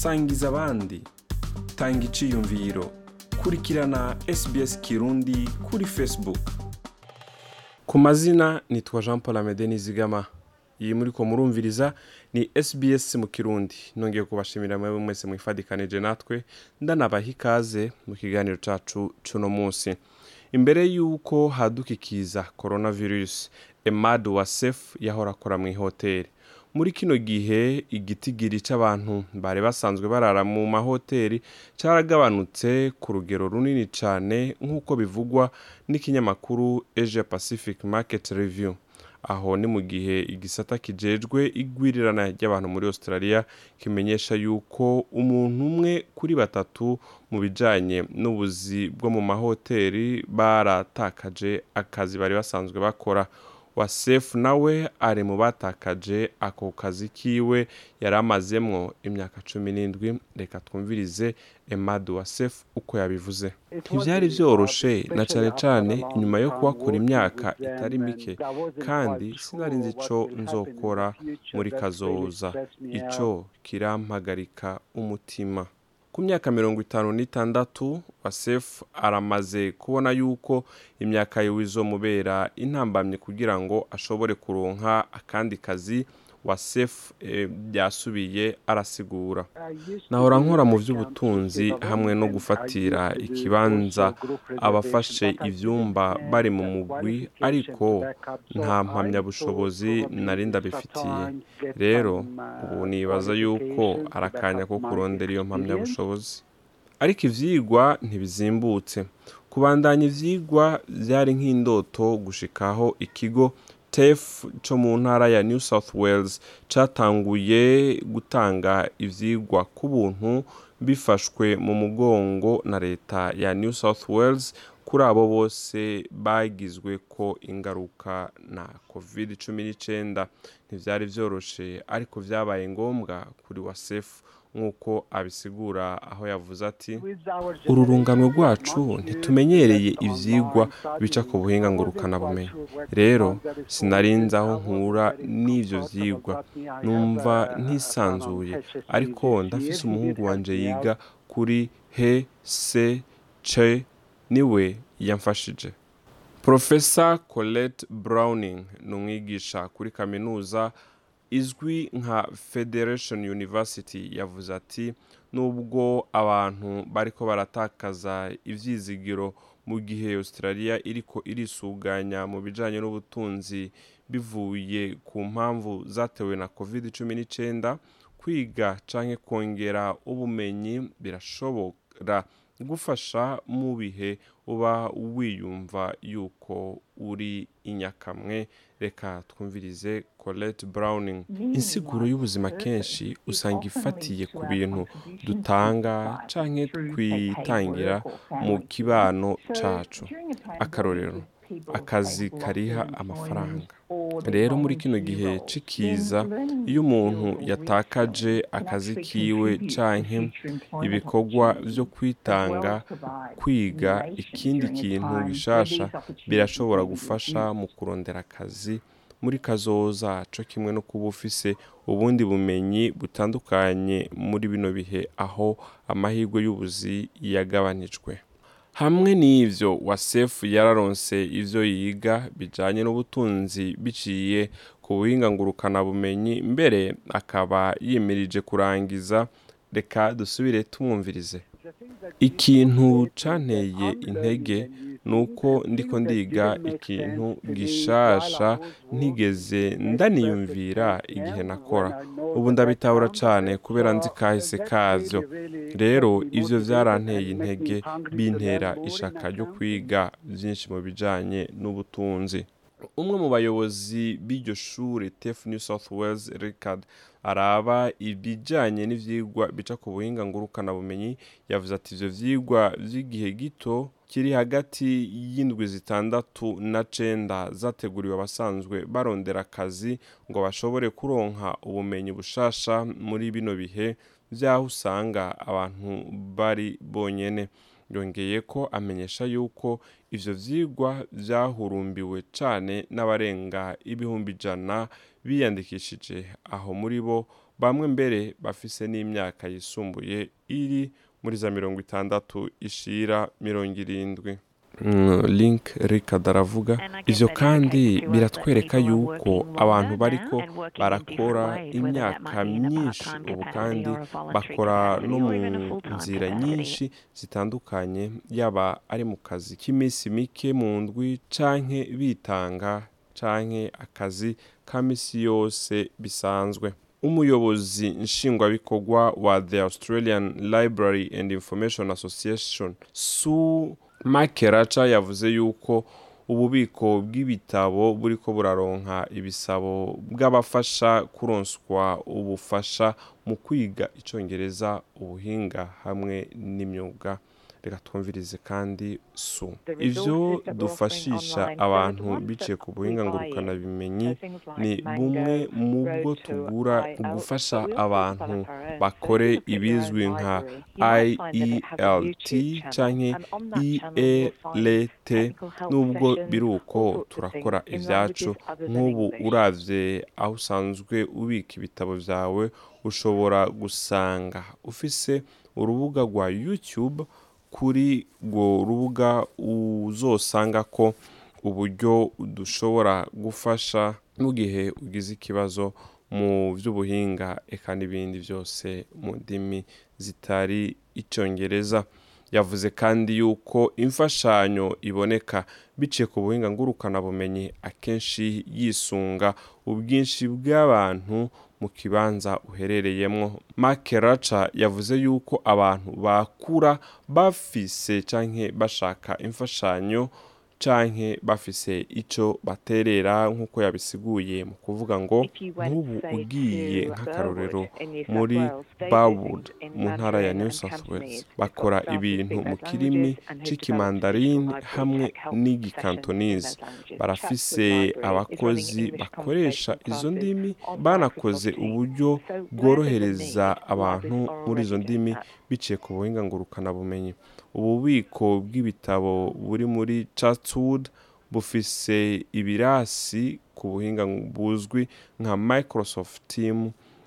sangiza abandi tanga iciyumviro kurikirana sbs kirundi kuri facebook ku mazina nitwa jean paul amede nizigama iyi muri ko murumviriza ni sbs mu kirundi nongeye kubashimira mwe mwese mwifadikanije natwe ndanabaha ikaze mu kiganiro cacu cuno munsi imbere y'uko hadukikiza coronavirus emad wasef yahora akora mu ihoteli muri kino gihe igitigiri c'abantu bari basanzwe barara mu mahoteli caragabanutse ku rugero runini cane nk'uko bivugwa n'ikinyamakuru asia pacific market review aho ni mu gihe igisata kijejwe igwirirana ry'abantu muri australia kimenyesha yuko umuntu umwe kuri batatu mu bijanye n'ubuzi bwo mu mahoteli baratakaje akazi bari basanzwe bakora wasefu nawe ari mu batakaje ako kazi kiwe yari amazemwo imyaka cumi n'indwi reka twumvirize emadu wasefu uko yabivuze ntibyari byoroshe na cane cane inyuma yo kuhakora imyaka itari mike kandi sinari nzi ico nzokora muri kazoza ico kirampagarika umutima ku myaka mirongo itanu n'itandatu wasefu aramaze kubona yuko imyaka yiwe izomubera intambamye kugira ngo ashobore kuronka akandi kazi wasefu byasubiye arasigura nahora nkora mu by'ubutunzi hamwe no gufatira ikibanza abafashe ibyumba bari mu mugwi ariko nta mpamyabushobozi nari ndabifitiye rero ubu nibaza yuko arakanya ko kurondera iyo mpamyabushobozi ariko ivyigwa ntibizimbutse kubandanya ivyigwa byari nk'indoto gushikaho ikigo tef co mu ntara ya new south wales catanguye gutanga ivyigwa ku buntu bifashwe mu mugongo na leta ya new south wales kuri abo bose bagizwe ko ingaruka na covid 19 ntivyari vyoroshe ariko vyabaye ngombwa kuri wasefu nk'uko abisigura aho yavuze ati uru rungano rwacu ntitumenyereye ivyigwa bica ku buhinga ngurukanabumenyi rero sinarinzi aho nkura n'ivyo vyigwa numva ntisanzuye ariko ndafise umuhungu wanje yiga kuri he se ce niwe yamfashije profesa colette browning ni umwigisha kuri kaminuza izwi nka federation university yavuze ati nubwo abantu bariko baratakaza ivyizigiro mu gihe australia iriko irisuganya mu bijanye n'ubutunzi bivuye ku mpamvu zatewe na covid 19 kwiga canke kongera ubumenyi birashobora gufasha mu bihe uba wiyumva yuko uri inyakamwe reka twumvirize colette browning insiguro y'ubuzima kenshi usanga ifatiye ku bintu dutanga canke twitangira mu kibano cacu akarorero akazi kariha amafaranga rero muri kino gihe cikiza iyo umuntu yatakaje akazi kiwe canke ibikorwa vyo kwitanga kwiga ikindi kintu gishasha birashobora gufasha mu kurondera akazi muri kazoza co kimwe no kuba ufise ubundi bumenyi butandukanye muri bino bihe aho amahirwe y'ubuzi yagabanijwe hamwe n'ivyo wasefu yararonse ivyo yiga bijanye n'ubutunzi biciye ku buhinga ngurukanabumenyi mbere akaba yimirije kurangiza reka dusubire tumwumvirize ikintu canteye intege nuko ndiko ndiga ikintu gishasha ntigeze ndaniyumvira igihe nakora ubu ndabitahura cane kubera nzi kahise kavyo rero ivyo vyaranteye intege bintera ishaka ryo kwiga vyinshi mu bijanye n'ubutunzi umwe mu bayobozi b'iryo shure tef new south wales ricard araba ibijanye n'ivyigwa bica ku buhinga ngurukanabumenyi yavuze ati ivyo vyigwa vy'igihe gito kiri hagati y'indwi zitandatu na cenda zateguriwe abasanzwe barondera akazi ngo bashobore kuronka ubumenyi bushasha muri bino bihe vy'aho usanga abantu bari bonyene yongeye ko amenyesha yuko ivyo vyigwa vyahurumbiwe cane n'abarenga ibihumbi ijana biyandikishije aho muri bo bamwe mbere bafise n'imyaka yisumbuye iri muri za mirongo itandatu ishira mirongo irindwi Mm, link rikad aravuga ivyo kandi biratwereka yuko abantu bariko barakora imyaka myinshi ubu kandi bakora no mu nzira nyinshi zitandukanye yaba ari mu kazi k'iminsi mike mu ndwi canke bitanga canke akazi ka misi yose bisanzwe umuyobozi nshingwabikorwa wa the australian library and information association su makeraca yavuze yuko ububiko bw'ibitabo buriko buraronka ibisabo bw'abafasha kuronswa ubufasha mu kwiga icongereza ubuhinga hamwe n'imyuga reka twumvirize kandi su ivyo dufashisha abantu biciye ku buhinga ngurukanabimenyi ni bumwe mu bwo tugura gufasha abantu bakore ibizwi nka ielt canke ielt nubwo biri uko turakora ivyacu nk'ubu uravye aho usanzwe ubika ibitabo vyawe ushobora gusanga ufise urubuga rwa youtube kuri urwo rubuga uzosanga ko uburyo dushobora gufasha mu gihe ugize ikibazo mu by'ubuhinga eka n'ibindi byose mu ndimi zitari icyongereza yavuze kandi yuko imfashanyo iboneka biciye ku buhinga ngurukanabumenyi akenshi yisunga ubwinshi bw'abantu mu kibanza uherereyemo makeraca yavuze yuko abantu bakura bafise canke bashaka imfashanyo canke bafise ico baterera nk'uko yabisiguye mu kuvuga ngo nk'ubu ugiye nk'akarorero muri Barwood mu ntara ya New South Wales bakora ibintu mu kirimi c'ikimandarini hamwe n'igikantonese barafise abakozi bakoresha izo ndimi banakoze uburyo bworohereza abantu muri izo ndimi biciye ku buhinga ngurukanabumenyi ububiko bw'ibitabo buri muri chatswood bufise ibirasi ku buhinga buzwi nka microsoft team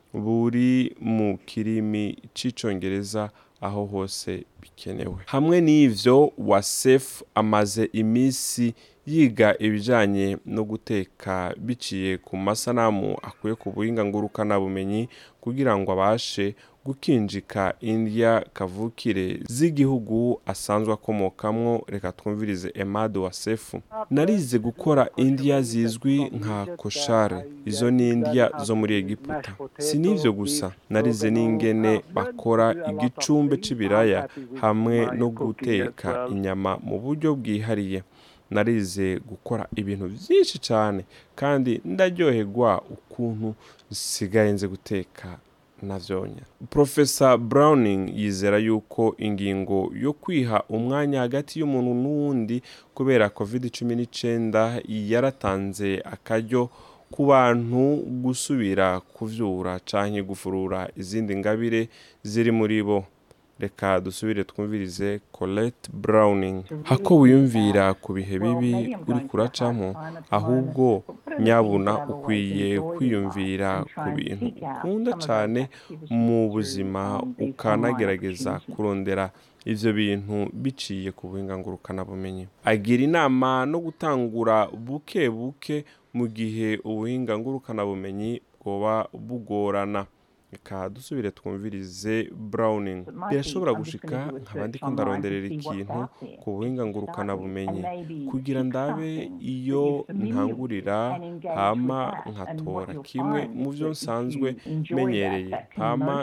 buri mu kirimi c'icongereza aho hose bikenewe hamwe n'ivyo wasef amaze iminsi yiga ibijanye no guteka biciye ku masanamu akuye ku buhinga ngurukanabumenyi kugira ngo abashe gukinjika indya kavukire z'igihugu asanzwe akomokamwo reka twumvirize emade wa sefu narize gukora indya zizwi nka koshare izo ni indya zo muri egiputa si n'ivyo gusa narize n'ingene bakora igicumbe c'ibiraya hamwe no guteka inyama mu buryo bwihariye narize gukora ibintu byinshi cyane kandi ndaryoherwa ukuntu nsigaye nzi guteka navyonya profesa browning yizera yuko ingingo yo kwiha umwanya hagati y'umuntu n'uwundi kubera covid cumi n'icyenda yaratanze akaryo ku bantu gusubira kuvyura canke gufurura izindi ngabire ziri muri bo reka dusubire twumvirize colette browning hako wiyumvira ku bihe bibi uri kuracamo ahubwo nyabuna ukwiye kwiyumvira ku bintu ukunda cyane mu buzima ukanagerageza kurondera ivyo bintu biciye ku buhinga ngurukanabumenyi agira inama no gutangura buke buke mu gihe ubuhinga ngurukanabumenyi bwoba bugorana reka dusubire twumvirize browning birashobora gushika nkaba ndiko ndaronderera ikintu ku buhinga ngurukanabumenyi kugira ndabe iyo ntangurira hama nkatora kimwe mu byo nsanzwe menyereye hama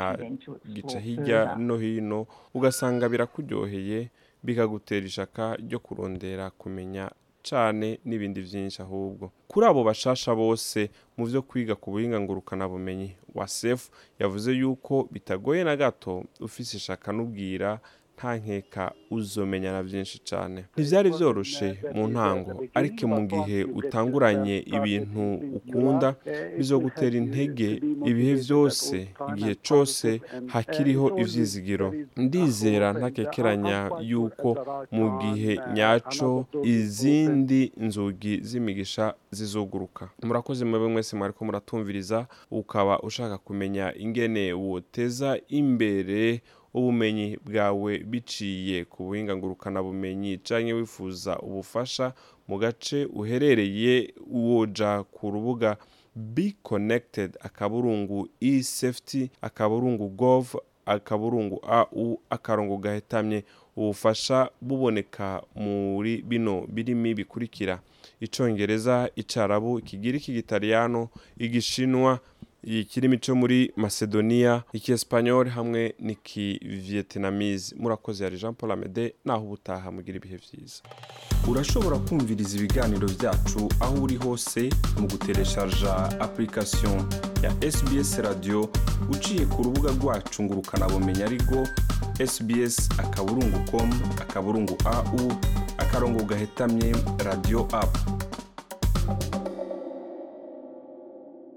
nkagica hirya no hino ugasanga birakuryoheye bikagutera ishaka ryo kurondera kumenya cyane n'ibindi byinshi ahubwo kuri abo bashasha bose mu byo kwiga ku buhinga ngurukanabumenyi wa sefu yavuze yuko bitagoye na gato ufise ishaka n'ubwira nta nkeka uzomenya na byinshi cyane ntibyari byoroshe mu ntango ariko mu gihe utanguranye ibintu ukunda bizogutera intege ibihe byose igihe cyose hakiriho ibyizigiro ndizera ntakekeranya yuko mu gihe nyaco izindi nzugi z'imigisha zizuguruka murakoze mwebwe mwese mwariko muratumviriza ukaba ushaka kumenya ingene woteza imbere ubumenyi bwawe biciye ku buhinga ngurukanabumenyi canke wifuza ubufasha mu gace uherereye woja ku rubuga be connected akaburungu e-safety akaburungu gov akaburungu au akarongo gahetamye ubufasha buboneka muri bino birimi bikurikira icongereza icarabu ikigiriki igitaliyano igishinwa ikirimi cyo muri macedonia ikiespanyol hamwe n'ikivietnamese murakoze yari jean paul amede naho ubutaha mugira ibihe byiza urashobora kumviriza ibiganiro byacu aho uri hose mu gutereshaja application ya sbs radio uciye ku rubuga rwacu ngo ukanabumenya ariko sbs akaburungu com akaburungu au akarongo gahetamye radio app